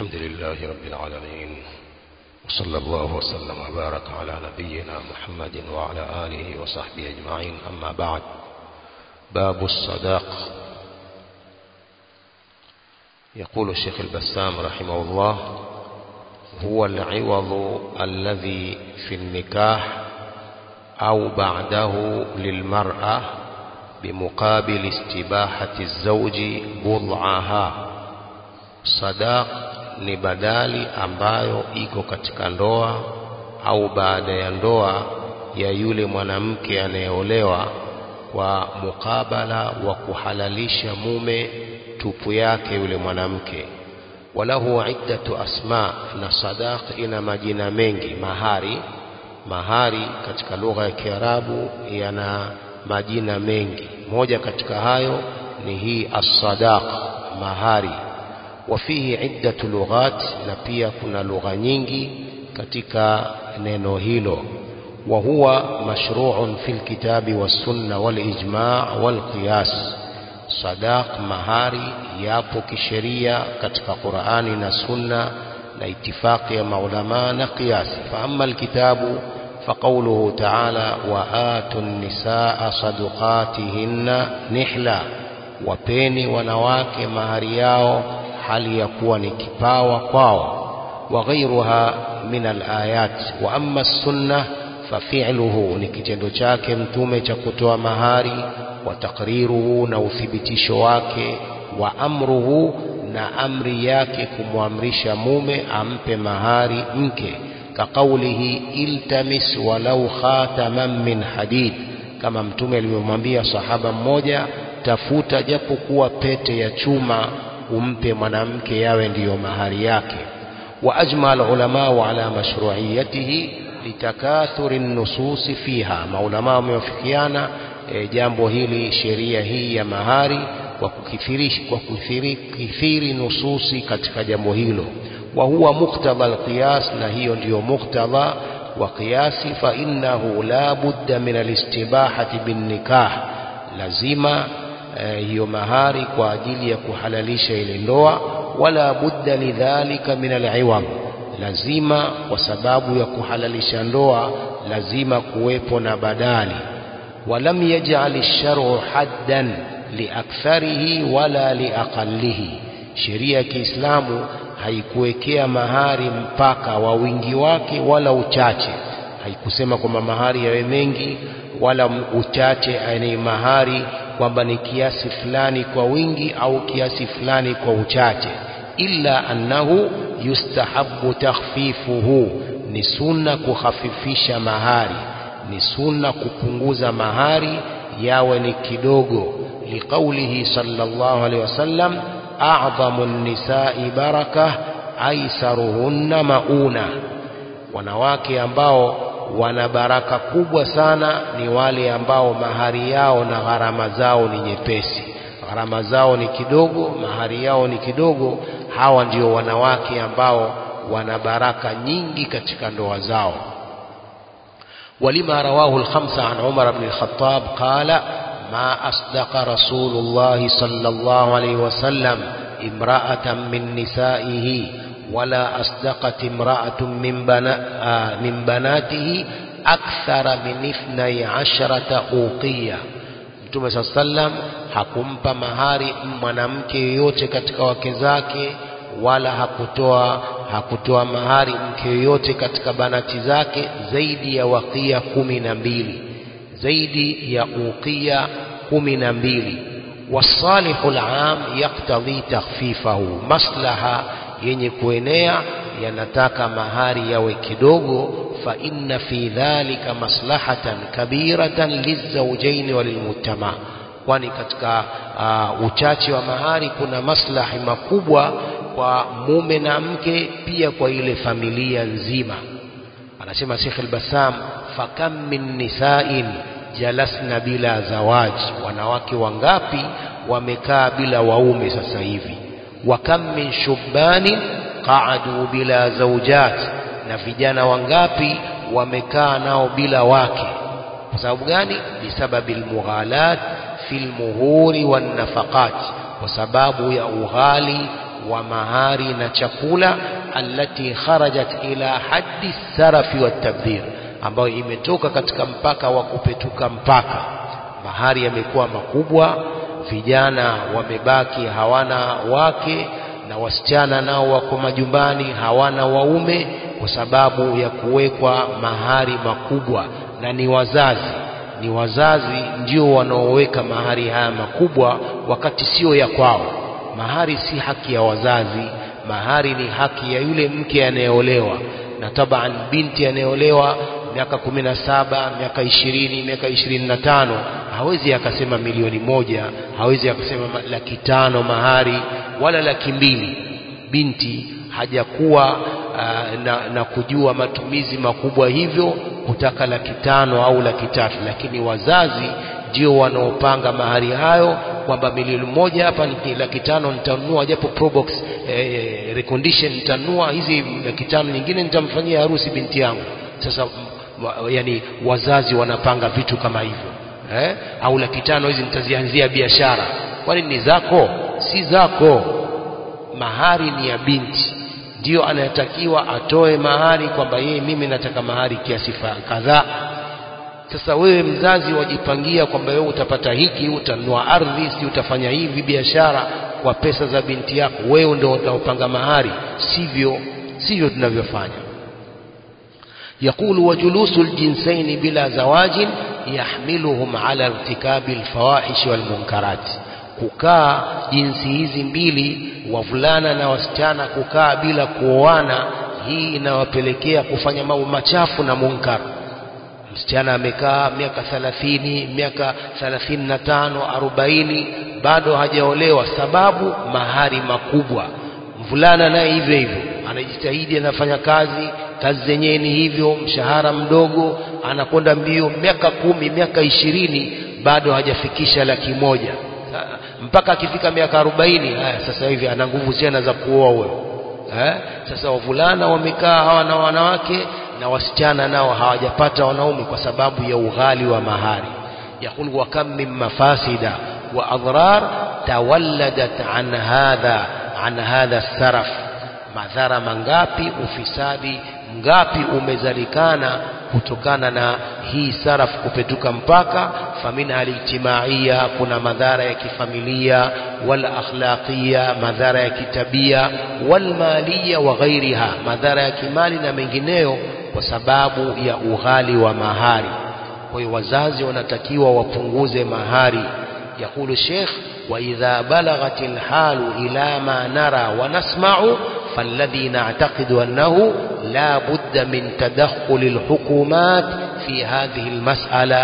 الحمد لله رب العالمين وصلى الله وسلم وبارك على نبينا محمد وعلى آله وصحبه أجمعين أما بعد باب الصداق يقول الشيخ البسام رحمه الله هو العوض الذي في النكاح أو بعده للمرأة بمقابل استباحة الزوج بضعها sadaq ni badali ambayo iko katika ndoa au baada ya ndoa ya yule mwanamke anayeolewa kwa mukabala wa kuhalalisha mume tupu yake yule mwanamke walahu iddatu asma na sadaq ina majina mengi mahari mahari katika lugha ya Kiarabu yana majina mengi moja katika hayo ni hii as-sadaq mahari wafihi iddatu lughat na pia kuna lugha nyingi katika neno hilo wa huwa mashru'un fil kitabi was sunna wal ijma' wal qiyas sadaq mahari yapo kisheria katika Qur'ani na sunna na itifaqi ya maulama na qiyasi fa amma alkitabu فقوله تعالى وآتوا النساء صدقاتهن نحلا وبيني wanawake mahari yao hali ya kuwa ni kipawa kwao وغيرها من الآيات وأما السنة ففعله ni kitendo chake mtume cha kutoa mahari wa takriruhu na uthibitisho wake wa amruhu na amri yake kumwamrisha mume ampe mahari mke كقوله التمس ولو خاتما من حديد kama mtume alivyomwambia sahaba mmoja tafuta japo kuwa pete ya chuma umpe mwanamke yawe ndiyo mahari yake wa ajma alulama ala mashru'iyatihi litakathuri nusus fiha maulama wamewafikiana e, jambo hili sheria hii ya mahari kwa kukithiri kwa kukithiri nususi katika jambo hilo وهو مقتضى القياس نهي ndio مقتضى وقياس فإنه لا بد من الاستباحة بالنكاح lazima hiyo mahari kwa ajili ya kuhalalisha ile ndoa wala budda lidhalika min al'iwam lazima kwa sababu ya kuhalalisha ndoa lazima kuwepo na badali walam yaj'al ash-shar'u haddan liaktharihi wala liaqallihi sheria ya Kiislamu haikuwekea mahari mpaka wa wingi wake wala uchache haikusema kwamba mahari yawe mengi wala uchache ni mahari kwamba ni kiasi fulani kwa wingi au kiasi fulani kwa uchache illa annahu yustahabu takhfifuhu ni sunna kuhafifisha mahari ni sunna kupunguza mahari yawe ni kidogo liqaulihi sallallahu alaihi wasallam أعظم النساء بركة أيسرهن mauna wanawake ambao wana baraka kubwa sana ni wale ambao mahari yao na gharama zao ni nyepesi gharama zao ni kidogo mahari yao ni kidogo hawa ndio wanawake ambao wana baraka nyingi katika ndoa zao ولما رواه الخمسة عن عمر بن الخطاب قال ما أصدق رسول الله صلى الله عليه وسلم امرأة من نسائه ولا أصدقت امرأة من, بنا من بناته أكثر من اثني عشرة أوقية Mtume saa sallam hakumpa mahari mwanamke yoyote katika wake zake wala hakutoa hakutoa mahari mke yoyote katika banati zake zaidi ya wakia kumi na mbili zaidi ya uqia kumi na mbili wasalihu alam yaktadhi takhfifahu maslaha yenye kuenea yanataka mahari yawe kidogo fa inna fi dhalika maslahatan kabiratan lizawjaini walilmujtama kwani katika uh, uchache wa mahari kuna maslahi makubwa kwa mume na mke pia kwa ile familia nzima anasema Sheikh al-Bassam fakam min nisa'in jalasna bila zawaj wanawake wangapi wamekaa bila waume sasa hivi wa kam min shubbanin qa'adu bila zawjat na vijana wangapi wamekaa nao bila wake kwa sababu gani bisababi almughalat fil muhuri wan nafaqat kwa sababu ya ughali wa mahari na chakula allati kharajat ila haddi sarafi wa tabdhir ambayo imetoka katika mpaka wa kupetuka mpaka mahari yamekuwa makubwa vijana wamebaki hawana wake na wasichana nao wako majumbani hawana waume kwa sababu ya kuwekwa mahari makubwa na ni wazazi ni wazazi ndio wanaoweka mahari haya makubwa wakati sio ya kwao mahari si haki ya wazazi mahari ni haki ya yule mke anayeolewa na taban binti anayeolewa miaka kumi na saba miaka ishirini miaka ishirini na tano hawezi akasema milioni moja hawezi akasema laki tano mahari wala laki mbili binti hajakuwa uh, na, na kujua matumizi makubwa hivyo kutaka laki tano au laki tatu lakini wazazi ndio wanaopanga mahari hayo kwamba milioni moja hapa ni laki tano nitanunua japo probox eh, recondition nitanunua hizi laki tano nyingine nitamfanyia harusi binti yangu sasa yani wazazi wanapanga vitu kama hivyo eh? au laki tano hizi nitazianzia biashara kwani ni zako si zako mahari ni ya binti ndio anayetakiwa atoe mahari kwamba yeye mimi nataka mahari kiasi kadhaa sasa wewe mzazi wajipangia kwamba wewe utapata hiki utanunua ardhi si utafanya hivi biashara kwa pesa za binti yako wewe ndio utaupanga mahari sivyo sivyo tunavyofanya يقول وجلوس الجنسين بلا زواج يحملهم على ارتكاب الفواحش والمنكرات kukaa jinsi hizi mbili wavulana na wasichana kukaa bila kuoana hii inawapelekea kufanya mambo machafu na munkar msichana amekaa miaka thalathini miaka thalathini na tano arobaini bado hajaolewa sababu mahari makubwa mvulana naye hivyo hivyo anajitahidi anafanya kazi kazi zenyewe ni hivyo mshahara mdogo anakwenda mbio miaka kumi miaka ishirini bado hajafikisha laki moja mpaka akifika miaka arobaini haya sasa hivi ana nguvu tena za kuoa huyo eh? sasa wavulana wamekaa hawa na wanawake na wasichana nao hawajapata wanaume kwa sababu ya ughali wa mahari يقول وكم من مفاسد وأضرار تولدت عن هذا عن هذا السرف madhara mangapi ufisadi ngapi umezalikana kutokana na hii sarafu kupetuka mpaka famina alijtimaia kuna madhara ya kifamilia wal akhlaqia madhara ya kitabia wal malia wa ghairiha madhara ya kimali na mengineyo kwa sababu ya ughali wa mahari kwa hiyo wazazi wanatakiwa wapunguze mahari yakulu sheikh وإذا بلغت الحال إلى ما نرى ونسمع فالذي نعتقد أنه لا بد من تدخل الحكومات في هذه المسألة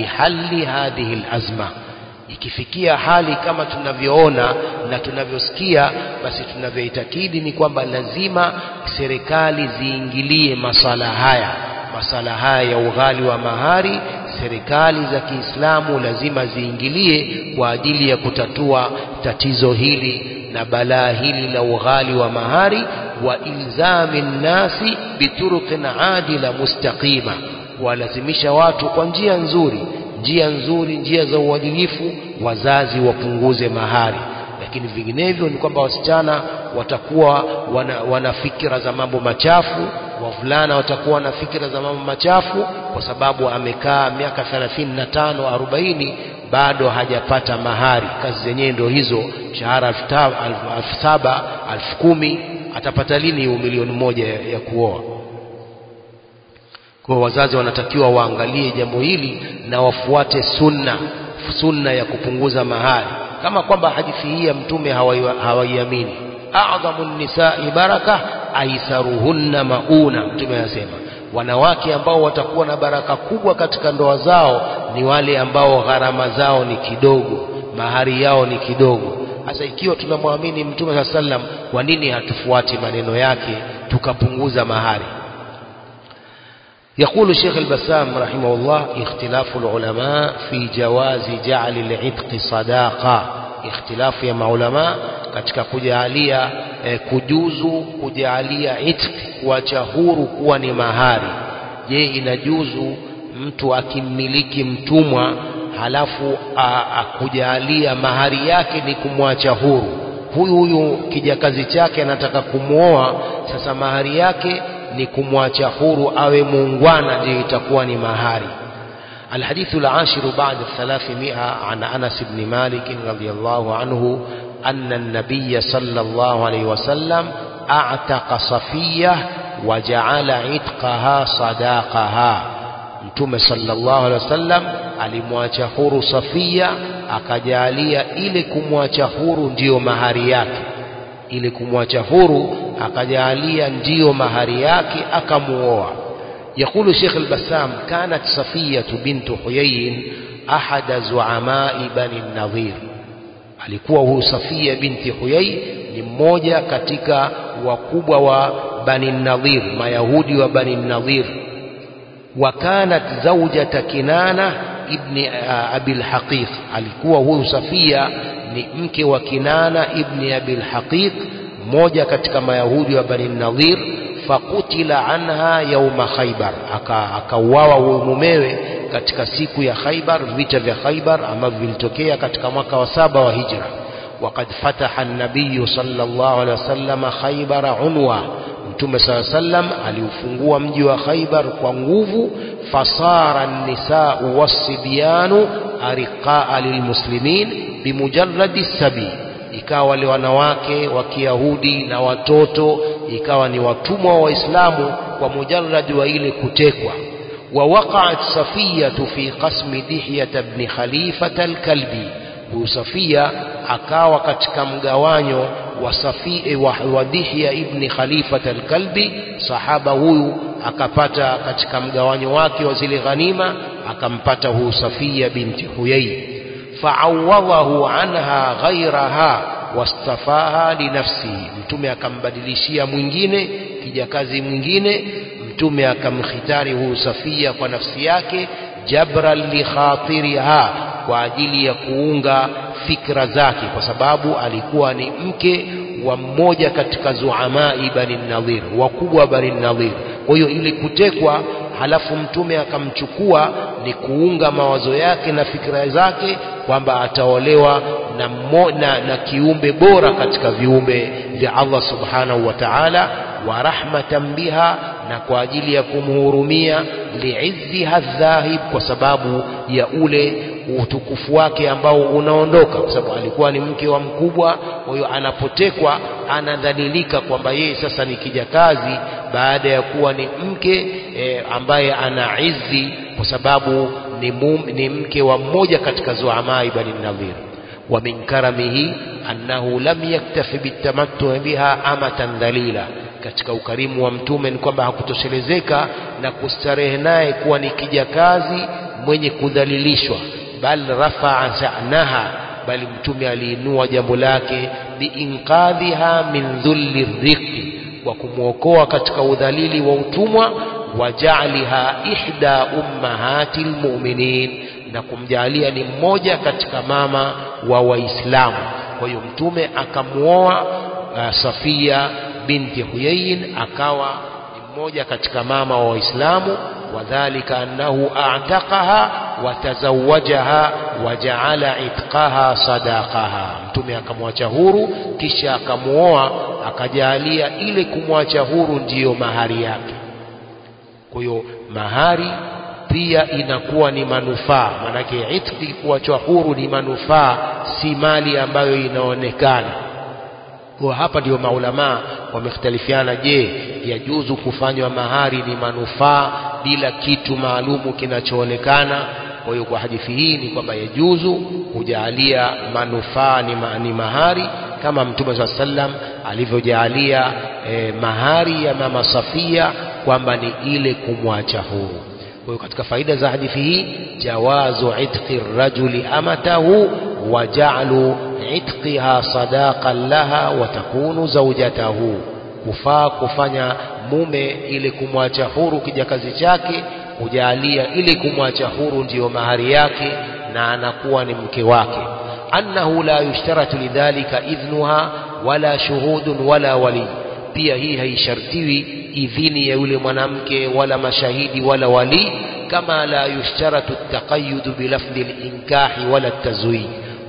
لحل هذه الأزمة ikifikia hali kama tunavyoona na tunavyosikia basi tunavyoitakidi ni kwamba lazima serikali ziingilie masala haya masala haya ya ughali wa mahari serikali za Kiislamu lazima ziingilie kwa ajili ya kutatua tatizo hili na balaa hili la ughali wa mahari wa ilzami nnasi bituruqin adila mustaqima kuwalazimisha watu kwa njia nzuri njia nzuri njia za uadilifu wazazi wapunguze mahari lakini vinginevyo ni kwamba wasichana watakuwa wana, wana fikira za mambo machafu wavulana watakuwa na fikira za mambo machafu kwa sababu amekaa miaka 35 40 bado hajapata mahari kazi zenyewe ndio hizo mshahara elfu saba elfu kumi atapata lini hiyo milioni moja ya, ya kuoa kwa wazazi wanatakiwa waangalie jambo hili na wafuate sunna sunna ya kupunguza mahari kama kwamba hadithi hii ya mtume hawaiamini a'dhamu nisai baraka aisaruhunna mauna mtume anasema wanawake ambao watakuwa na baraka kubwa katika ndoa zao ni wale ambao gharama zao ni kidogo mahari yao ni kidogo sasa ikiwa tunamwamini mtume saa sallam kwa nini hatufuati maneno yake tukapunguza mahari يقول الشيخ البسام رحمه الله اختلاف العلماء في جواز جعل العتق صداقة اختلاف يا علماء katika kujalia eh, kujuzu kujalia itq kuacha huru kuwa ni mahari je inajuzu mtu akimmiliki mtumwa halafu akujalia mahari yake ni kumwacha huru huyu huyu kijakazi chake anataka kumwoa sasa mahari yake ni kumwacha huru awe muungwana ndio itakuwa ni mahari الحديث العاشر بعد الثلاثمائة عن أنس بن مالك رضي الله عنه أن النبي صلى الله عليه وسلم أعتق صفية وجعل عتقها صداقها mtume sallallahu alaihi wasallam alimwacha huru Safia akajalia ile kumwacha huru ndiyo mahari yake ile kumwacha huru akajalia ndiyo mahari yake akamuoa يقول شيخ البسام كانت صفية بنت حيي أحد زعماء بني النظير alikuwa huyu Safia binti Huyai ni mmoja katika wakubwa wa Bani Nadhir Mayahudi wa Bani Nadhir وكانت زوجة كنانة ابن أبي الحقيق alikuwa huyu Safia ni mke wa Kinana ibn Abi al-Haqiq mmoja katika mayahudi wa Bani Nadhir fakutila anha yauma Khaybar akauawa huyu mumewe katika siku ya Khaybar vita vya Khaybar ambavyo vilitokea katika mwaka wa saba wa hijra وقد فتح النبي صلى الله عليه وسلم خيبر عنوة mtume saa sallam aliufungua mji wa Khaibar kwa nguvu fasara nisau wasibyanu ariqaa lilmuslimin bimujarradi sabi ikawa wale wanawake wa Kiyahudi na watoto ikawa ni watumwa wa Waislamu kwa mujarradi wa ile kutekwa ووقعت صفية في قسم دحية بن خليفة الكلبي huyu Safia akawa katika mgawanyo wa Safi wa, wa Dihya ibn Khalifat al-Kalbi sahaba huyu akapata katika mgawanyo wake wa zile ghanima akampata huyu Safia binti Huyai fa'awadahu anha ghairaha wastafaha linafsihi mtume akambadilishia mwingine kijakazi mwingine mtume akamkhitari huyu Safia kwa nafsi yake jabran li khatiriha kwa ajili ya kuunga fikra zake kwa sababu alikuwa ni mke wa mmoja katika zuamai bani nadhir wakubwa wa bani nadhir kwa hiyo ili kutekwa halafu mtume akamchukua ni kuunga mawazo yake na fikra zake kwamba ataolewa na, mo, na, na kiumbe bora katika viumbe vya Allah subhanahu wa ta'ala wa rahmatan biha na kwa ajili ya kumhurumia liizziha dhahib kwa sababu ya ule utukufu wake ambao unaondoka kwa sababu alikuwa ni mke wa mkubwa kwa hiyo anapotekwa anadhalilika kwamba yeye sasa ni kijakazi baada ya kuwa ni mke e, ambaye ana izzi kwa sababu ni, mum, ni mke wa mmoja katika zuamai bani nadhir wa min karamihi annahu lam yaktafi bitamattu biha amatan dhalila katika ukarimu wa mtume ni kwamba hakutoshelezeka na kustarehe naye kuwa ni kijakazi mwenye kudhalilishwa bal rafaa sha'naha bali mtume aliinua jambo lake biinqadhiha min dhulli riqi wa kumwokoa katika udhalili wa utumwa wa ja'liha ihda ummahati almu'minin na kumjalia ni mmoja katika mama wa waislamu kwa hiyo mtume akamuoa uh, Safia binti Huyayin akawa ni mmoja katika mama wa waislamu wadhalika annahu a'taqaha wa tazawajaha wa ja'ala itqaha sadaqaha mtume akamwacha huru kisha akamuoa akajalia ile kumwacha huru ndiyo mahari yake kwa hiyo mahari pia inakuwa ni manufaa manake itqi kuachwa huru ni manufaa si mali ambayo inaonekana kwa hapa ndio maulamaa wamekhtalifiana je yajuzu kufanywa mahari ni manufaa bila kitu maalumu kinachoonekana kwa hiyo kwa hadithi hii ni kwamba yajuzu kujalia manufaa ni, ma, ni mahari kama mtume saa sallam alivyojaalia eh, mahari ya mama Safia kwamba ni ile kumwacha huru kwa hiyo katika faida za hadithi hii jawazu itqi rajuli amatahu wa ja'lu itqiha sadaqan laha wa takunu zawjatahu kufaa kufanya mume ili kumwacha huru kijakazi chake kujalia ili kumwacha huru ndiyo mahari yake na anakuwa ni mke wake annahu la yushtaratu lidhalika idhnuha wala shuhudun wala wali pia hii haishartiwi idhini ya yule mwanamke wala mashahidi wala wali kama la yushtaratu taqayyudu bilafdhi linkahi wala tazwij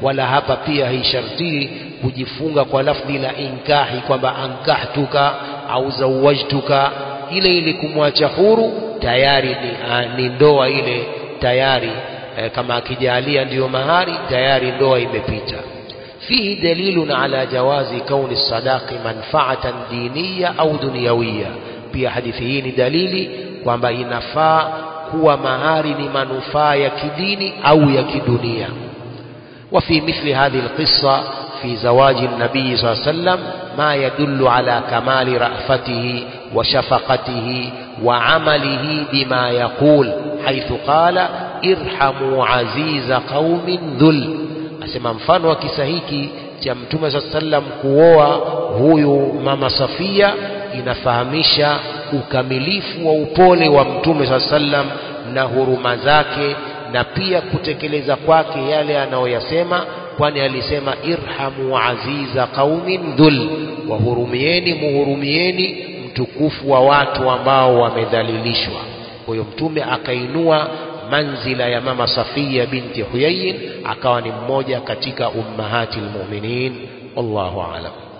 wala hapa pia haishartii kujifunga kwa lafdhi la inkahi kwamba ankahtuka au zawajtuka ile ili kumwacha huru tayari ni, a, ni ndoa ile tayari e, kama akijalia ndiyo mahari tayari ndoa imepita fihi dalilun ala jawazi kauni sadaqi manfaatan diniya au dunyawiya pia hadithi hii ni dalili kwamba inafaa kuwa mahari ni manufaa ya kidini au ya kidunia وفي مثل هذه القصة في زواج النبي صلى الله عليه وسلم ما يدل على كمال رأفته وشفقته وعمله بما يقول حيث قال ارحموا عزيز قوم ذل asema mfano wa kisa hiki cha mtume saa sallam kuoa huyu mama Safia inafahamisha ukamilifu wa upole wa mtume saa sallam na huruma zake na pia kutekeleza kwake yale anayoyasema kwani alisema irhamu aziza qaumin dhul wahurumieni muhurumieni mtukufu wa watu ambao wamedhalilishwa kwa hiyo mtume akainua manzila ya mama Safia binti Huyayin akawa ni mmoja katika ummahati almu'minin wallahu a'lam